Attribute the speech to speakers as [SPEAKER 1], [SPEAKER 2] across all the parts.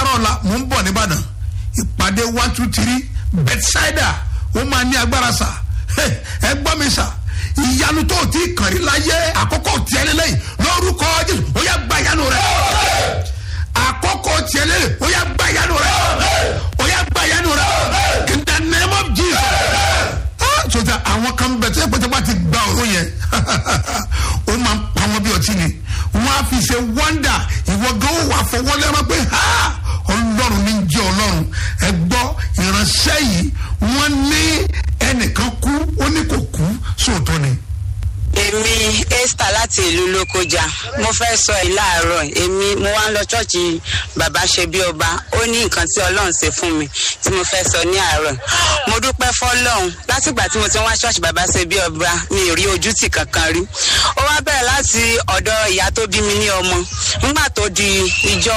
[SPEAKER 1] àárọ̀ la mò ń bọ̀ nìbàdàn ìpàdé one two three bethsaida ó máa ní agbára sà ẹ gbọ́ mi sà ìyanu tó o ti kàn rí láyé àkókò tiẹ̀ lélẹ́yìn lórúkọ jésù ó yá gba ìyanu rẹ àkókò tiẹ̀ lélẹ́yìn ó yá gba ìyanu rẹ ó yá gba ìyanu rẹ in the name of jesus Ah, sọta àwọn kan bẹ tó yẹ pé bá ti gba òru yẹn ó máa ń pa wọn bí ọtí ni wọn á fi ṣe wọ́ndà ìwọ gan ó wà fọwọ́ lẹ́rọ pé ha ọlọ́run ní jẹ́ ọlọ́run ẹ gbọ́ ìránṣẹ́ yìí wọ́n ní ẹnìkan kú ó ní kò kú sóòótọ́ ni.
[SPEAKER 2] èmi esther láti ìlú lókojá mo fẹ́ sọ ẹ̀ láàárọ̀ èmi mo wá ń lọ ṣọ́ọ̀ṣì bàbá ṣe bí ọba ó ní nǹkan tí ọlọ́run ṣe fún mi tí mo fẹ́ sọ ní àárọ̀ mo dúpẹ́ fọlọ́run látìgbà tí mo ti wá ṣọ́ọ̀ṣì bàbá ṣe bí ọba mi ò rí ojútì kankan rí ó wá bẹ̀rẹ̀ láti ọ̀dọ̀ ìyá tó bí mi ní ọmọ nígbà tó di ìjọ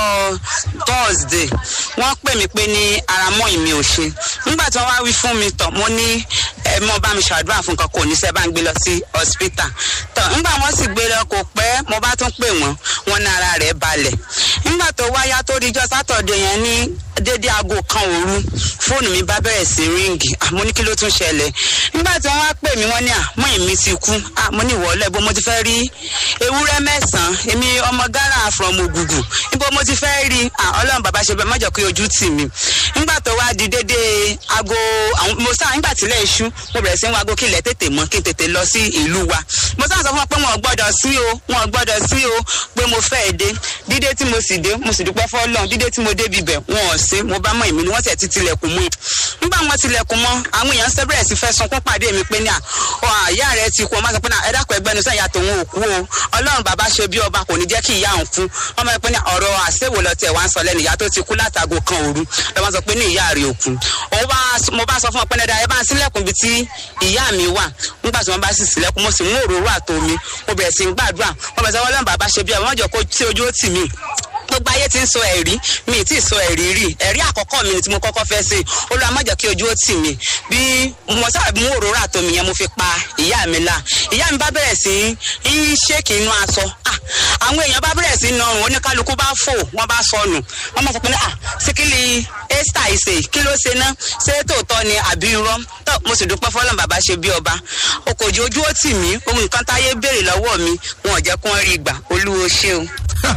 [SPEAKER 2] thursday wọ́n pè mí pé ní ara mọ́ ìmí ò ṣe nígbà tí wọ́n wá wí fún mi tọ̀ mo ní ẹ mọ bá mi ṣàdúrà fún nǹkan kò ní sẹ́ bá ń gbé lọ sí hospital tọ̀ nígbà wọ́n sì gbé lọ kò pẹ́ mo bá tún pè wọ́n wọ́n ní ara rẹ̀ balẹ̀ nígbà tó wáyá tó di ijọ́ sátọ̀dẹ̀ yẹn ní dédé aago kan òru fóònù mi bá bẹ̀rẹ̀ sí ríǹgì àmọ́ ní kí ló tún ṣẹlẹ̀ nígbà tí wọ́n wá pè mí wọ́n ní àmọ́ èmi ti kú àmọ́ ní ìwọ́lẹ̀ bó mo ti fẹ́ rí ewúrẹ́ mẹ́sàn-án èmi ọmọ ghana from ògùgù níbo mo ti fẹ́ rí ọlọ́run bàbá ṣe bẹ́ẹ̀ mọ́jọ́ pé ojú tì mí nígbà tó wá di dédé aago àwọn mo sáà nígbà tílẹ̀ iṣu mo bẹ̀rẹ̀ sí ń wago kílẹ̀ tètè mọ́ kí n tètè lọ sí ìlú wa mo sáà sọ fún wọn pé wọn ò gbọ́dọ̀ sí o wọn ò gbọ́dọ̀ sí o pé mo fẹ́ dé dídé tí mo sì dé mo sì dúpẹ́ fọ́lọ́run dídé tí mo dé bibẹ̀ wọn ò sí mo bá mọ èmi ni wọ́n tẹ̀ ti tilẹ̀kùn mọ́ nígbà wọn tilẹ̀kùn mọ́ àwọn èèyàn ṣẹ́ bẹ̀rẹ̀ sí fẹ́ sunkún pàdé mi pé ní à ọ àyà rẹ ti kú ọmọ sọ pé ní ẹ dákun ẹgbẹ́nu sẹ́yìn àtọ̀ òun ò kú o ọlọ́run bàbá ṣe bí ọba kò ní jẹ́ kí ìyá òun kú ọmọ ẹ pé ní ọ̀rọ̀ àṣewò lọ tẹ̀ wá ń sọ lẹ́nu ìyá tó ti kú látago kan òru lọ́wọ́ sọ pé ní ìyá rẹ̀ ò kú òun bá mo bá sọ fún ọ pé ní ẹ bá ń sílẹ̀kùn bí tí ìyá mi wà nígbà tí wọ́n bá sì sílẹ̀kùn mo sì mú òróró àtomi mo bẹ̀rẹ̀ sí ń gbàdúrà wọ́n bẹ̀rẹ̀ sọ ọlọ́run bàbá ṣe bí ọba wọ́n jọ kó tí ojú ó tì mí gbogbo ayé ti ń sọ ẹ̀rí mi tí ì sọ ẹ̀rí rí ẹ̀rí àkọ́kọ́ mi tí mo kọ́kọ́ fẹ́ ṣe olúwa má jẹ́ kí ojú ó tì mí bí mo sábà mú òróró àtọmì yẹn mo fi pa ìyá mi la ìyá mi bá bẹ̀rẹ̀ sí í ṣéèkì inú aṣọ àwọn èèyàn bá bẹ̀rẹ̀ sí nọrùn oníkálukú bá fò wọ́n bá sọnù wọ́n máa sọ pé ah síkìlì esther ìṣe kí ló ṣe ná ṣé tòótọ́ ni àbí irọ́ tó mo sì dúpẹ́ fọlọ́n bàbá ṣe bí ọba okòjì ojú ó tì mí ohun nǹkan táyé béèrè lọ́wọ́ mi wọn ò jẹ́ kí wọ́n rí ìgbà olúwo ṣé o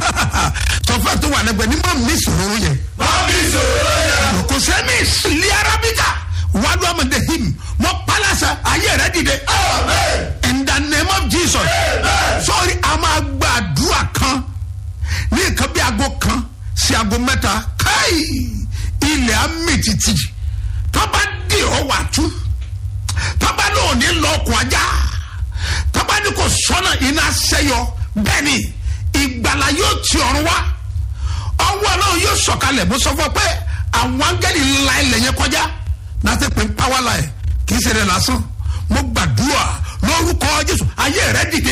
[SPEAKER 1] tọfẹ tó wà lẹgbẹ ní mọ mi sòrò yẹ.
[SPEAKER 3] mọ mi sòrò yẹ.
[SPEAKER 1] kò sẹ́mi ìsìlẹ̀ arábíkà wàá lọ́ ọmọdé him mọ pálásà ayé rẹ dìde. in the name of jesus. sọ́ọ́ri a máa gbàdúrà kan ní nǹkan bí aago kan sí aago mẹ́ta káì ilẹ̀ amítìtì tọ́ba dì ọ́ wà tú tọ́ba náà ní lọ́ọ̀kùn ajá tọ́ba ní kò sọ́nà iná sẹ́yọ bẹ́ẹ̀ ni ìgbàlá yóò ti ọ̀run wá ọwọ́ náà yóò sọ̀kalẹ̀ bó sọ fún ọ pé àwọn angẹ́lì ńlá ilẹ̀ yẹn kọjá láti pín power line kì í ṣe rẹ̀ lásán mo gbàdúrà lórúkọ jésù ayé rẹ dìde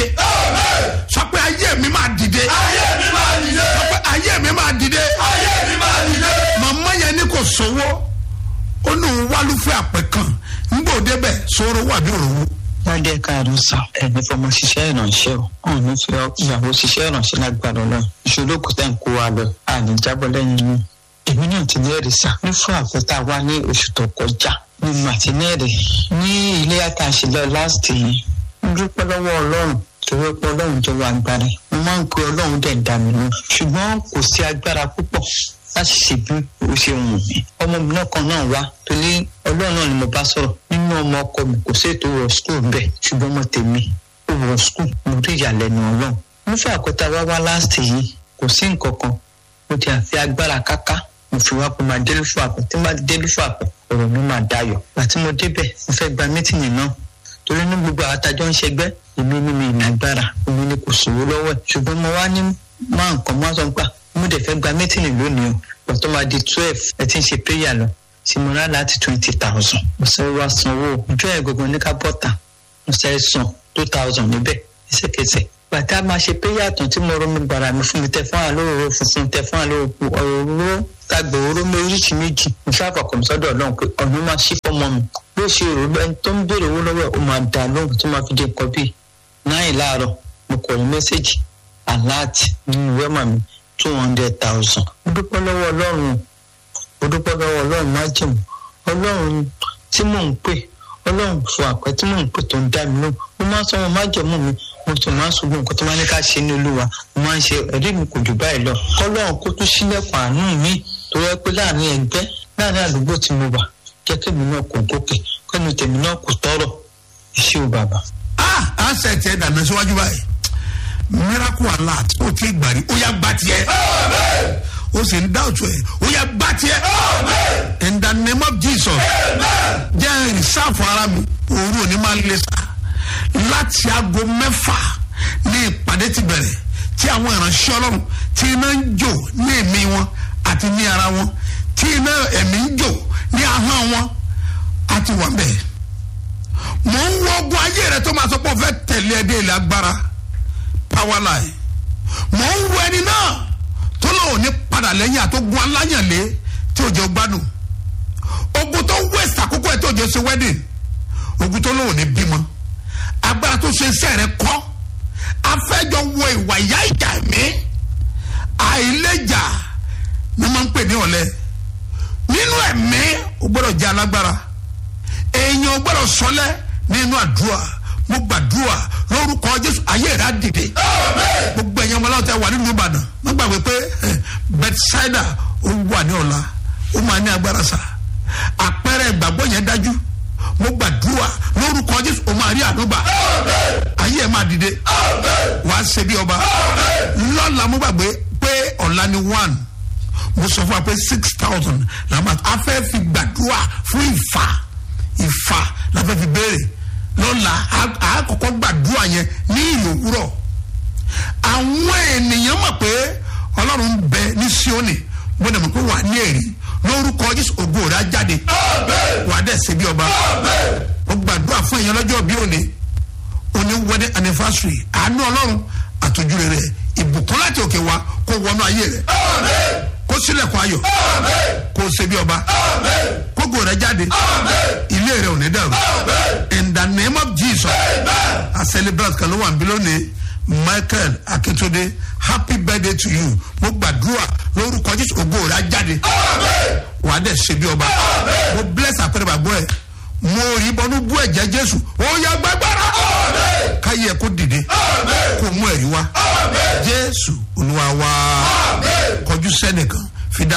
[SPEAKER 1] sọ pé ayé mi máa dìde
[SPEAKER 3] ayé mi máa dìde
[SPEAKER 1] sọ pé ayé mi máa dìde
[SPEAKER 3] ayé mi máa dìde.
[SPEAKER 1] màmá yẹn ní kò sówó ó ní òun wálúfẹ́ àpẹ kan ńgbò débẹ̀ sọ̀rọ̀ wà bí òrówó
[SPEAKER 4] wọ́n dé káàdùn sàn ẹni fọmọ ṣiṣẹ́ ìrànṣẹ́ o ọ̀hún ní fi ìyàwó ṣiṣẹ́ ìrànṣẹ́ lágbára lọ ìṣòro kò tẹ̀ ń kó wa lọ àní jábọ́ lẹ́yìn inú èmi náà ti ní ẹ̀rí sá ní fún àfẹ́tà wa ní oṣù tó kọjá ní màtínẹ́ẹ̀rì ní ilé àtàṣìlẹ̀ láti yìí ń dúpẹ́ lọ́wọ́ ọlọ́run torí pé ọlọ́run jẹ́ wa agbára mo máa ń pe ọlọ́run dẹ̀ ń dà mí lọ ṣùgbọ́n kò sí agbára púpọ̀ láti ṣe bí o ṣe wù mí ọmọ mi náà kan náà wá torí ọlọ́run náà ni mo bá sọ̀rọ̀ nínú ọmọ ọkọ mi kò sí ètò wọ skul bẹ́ẹ̀ ṣùgbọ́n ọmọ tèmi ó wọ skul mo rí ìyàlẹ́nu ọlọ́run nífẹ̀ẹ́ àkọ́tà wá wá láàsì yìí kò sí nǹkan kan mo ti àfi agbára káká mo fi wá pé máa délé fún àpẹ tí máa délé fún àpẹ ọ̀rọ̀ mi máa dayọ̀ àti mo débẹ̀ mo fẹ́ gba mítìnì náà torí ní gbogbo àwọn atajọ́ ń ṣẹgbẹ́ èmi ní mi ìnagbára èmi ní kò sówó lọ́wọ́ ẹ̀ ṣùgbọ́n mo wá ní máa nǹkan máa sọ pé mo dẹ̀ fẹ́ gba mítìnì lónìí o pọ̀tọ́ máa di twelve ẹ ti ń ṣe prayer lọ tí mo rà láti twenty thousand mo sọ wá sanwó ọjọ́ ẹ̀ gbogbo ní ká bọ́tà mo sẹ́ san two thousand níbẹ̀ ẹsẹ̀kẹsẹ̀ bàtà máa ṣe prayer tán tí mo rọ mi gbàrà mi fún mi tẹ fún àlóòrò funfun tẹ fún àlóòrò ọ̀rọ̀ tàgbà oró méjì méjì mo ṣàfàkùn sọ́dọ̀ ọlọ́run pé ọ̀nà máa ṣí fọ́mọ mi bó ṣe rò lọ ẹni tó ń béèrè owó lọ́wọ́ ẹ̀ ó máa dà lóhùn tó máa fi dé nǹkan bíi náà láàárọ̀ mo kọ̀ ní mẹ́sẹ̀gì aláàtì nínú wẹ́mà mi two hundred thousand mo dúpẹ́ lọ́wọ́ ọlọ́run mo dúpẹ́ lọ́wọ́ ọlọ́run májèmú ọlọ́run tí mò ń pè ọlọ́run fún àpẹ tí mò ń pè tó ń dá mi lóhùn mo máa ń sọ wọn májèmú mi mo sì máa ń ṣùgbọ́n nǹkan tó máa ní ká ṣe ní olúwa mo máa ń ṣe ẹ̀rí mi kò jù báyìí lọ kọ́lọ́run kó tún sílẹ̀kùn àánú mi tó yẹ pé láàrin ẹgbẹ́ láàrin àdúgbò tí mo wà jẹ́ kémi náà kò gòkè kẹ́nu tèmi náà kò tọrọ iṣẹ́ ò bàbá.
[SPEAKER 1] ah ansẹ̀ tiẹ̀ dànù síwájú báyìí miracle alert ó ti gbàrí ó yá gbà tiẹ̀ ó sì ń dá òtún ẹ̀ ó yá gbà tiẹ̀ in the name of jesus jẹ́ ìrìsáàfù ara mi òru òní máa ń lé sa láti aago mẹ́fà ní ìpàdé ti bẹ̀rẹ̀ tí àwọn ìránṣẹ́ ọlọ́run tí iná ń jò ní ẹ̀mí wọn àti ní ara wọn tí iná ẹ̀mí ń jò ní ahọ́n wọn àti wà bẹ́ẹ̀ mò ń wọ ogun ayé rẹ tó máa sọ pé o fẹ́ tẹ̀lé ẹ dé ilẹ̀ agbára power line mò ń wọ ẹni náà tó lóun ní padà lẹ́yìn àtógun aláyànlé tí ò jẹ́ gbádùn ogun tó waste àkókò ẹ̀ tó jẹ́ ṣe wedding ogun tó lóun ní bímọ agbára tó ṣe iṣẹ́ rẹ kọ́ afẹ́jọ wọ ìwà ìyá ìjà mi àìlèjà ni wọ́n ń pè ní ọ̀lẹ nínú ẹ̀mí o gbọ́dọ̀ jẹ́ alágbára èèyàn o gbọ́dọ̀ sọlẹ̀ nínú àdúrà mo gbàdúrà lórúkọ jésù ayé rẹ á dìde gbogbo ẹ̀yàn ọmọláwọ̀ tẹ wà nínú ìbàdàn má gbàgbé pé bethsaida ó wà ní ọ̀la ó máa ní agbára sa àpẹẹrẹ ìgbàgbọ́ yẹn dájú mo gbàdúrà lórúkọ jésù ó máa rí àdúgbà ayé ẹ̀ máa dìde wàá ṣe bí ọba lọ́la mo gbàgbé pé ọ̀la ni one mo sọ fún wa pé six thousand la máa a fẹ́ fi gbàdúrà fún ìfà ìfà la fẹ́ fi béèrè lọ́la a kọ́kọ́ gbàdúrà yẹn ní ìlú òwúrọ̀ àwọn ènìyàn mọ̀ pé ọlọ́run ń bẹ ní sioni mo dẹ̀ mọ̀ pé wà ní èrì lórúkọ jésù ògo rẹ̀ á jáde wà á dẹ̀ ṣe bí ọba mo gbàdúrà fún èèyàn lọ́jọ́ bí òní òní wedding anniversary àánú ọlọ́run àtòjú rẹ̀ ìbùkún láti òkè wá kó wọnú ayé rẹ̀ kó sílẹ̀kùn ayọ̀ kó ṣe bí ọba kógo rẹ̀ jáde ilé rẹ̀ ò ní dàrú in the name of jesus a celebrate kan ló wà níbí lónìí michael akintunde happy birthday to you mo gbàdúrà lórúkọ jésù ògo rẹ̀ á jáde wà á dẹ̀ ṣe bí ọba mo bless àpẹẹrẹ bàbá ẹ mo rí bọnú bú ẹ̀jẹ̀ jésù ó yá gbàgbára káyé ẹ kó dìde kó mú ẹ̀rí wá jésù olúwa wá kọjú sẹ́nìkan fi dá.